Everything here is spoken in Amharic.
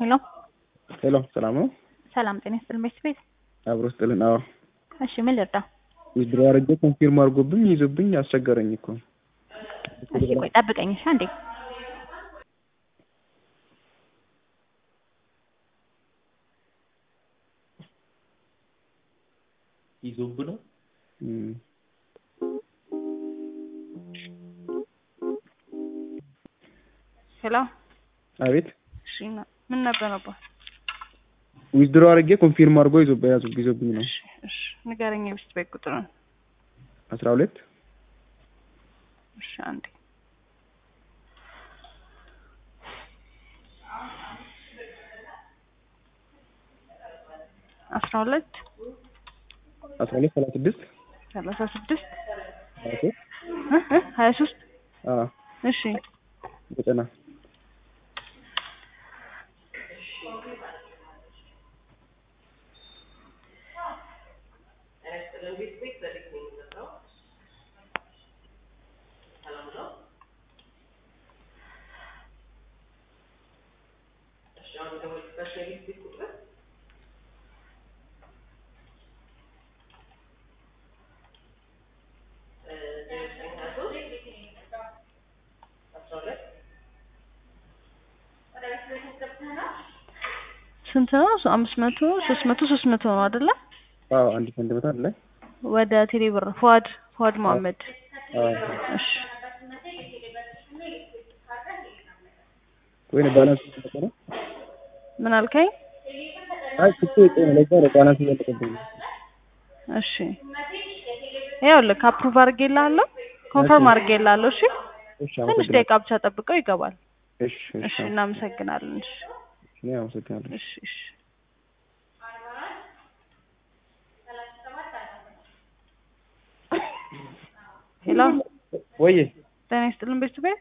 ሄሎ ሄሎ ሰላም ነው? ሰላም ጤና ይስጥልኝ ቤት አብሮ ስጥልን። አዎ እሺ ምን ልርዳ? ዊዝድሮ አድርጌ ኮንፊርም አድርጎብኝ ይዞብኝ አስቸገረኝ እኮ። እሺ ቆይ ጠብቀኝ እሺ አንዴ ይዞብ ነው እም፣ ሄሎ አቤት እሺ ና- ምን ነበር ነበር? ዊዝድሮ አድርጌ ኮንፊርም አድርጎ ይዞብ ያዙ ይዞብኝ ነው። እሺ እሺ ንገረኝ የቤት ቤት ቁጥሩን አስራ ሁለት እሺ አንዴ አስራ ሁለት አስራ ሁለት ሰላሳ ስድስት ሰላሳ ስድስት ሀያ ሶስት እ እ ሀያ ሶስት አዎ እሺ ዘጠና ስንት ነው? አምስት መቶ ሶስት መቶ ሶስት መቶ ነው አይደለ? አዎ አንድ ሰንቲሜትር አለ። ወደ ቴሌ ብር ፏድ ፏድ መሀመድ አዎ እሺ ወይኔ ባላንስ እየተጠቀ ነው። ምን አልከኝ? አይ ስልኬ ቆይ ነው ለዛ ነው ባላንስ እያለቀብኝ ነው። እሺ ይኸውልህ አፕሩቭ አድርጌልሃለሁ ኮንፈርም አድርጌልሃለሁ እሺ እሺ ትንሽ አመሰግናለሁ። ደቂቃ ብቻ ጠብቀው ይገባል እሺ እሺ እሺ እናመሰግናለን እሺ እኔ አመሰግናለሁ። እሺ እሺ ሄሎ ወይዬ ጤና ይስጥልን ቤተሰቤ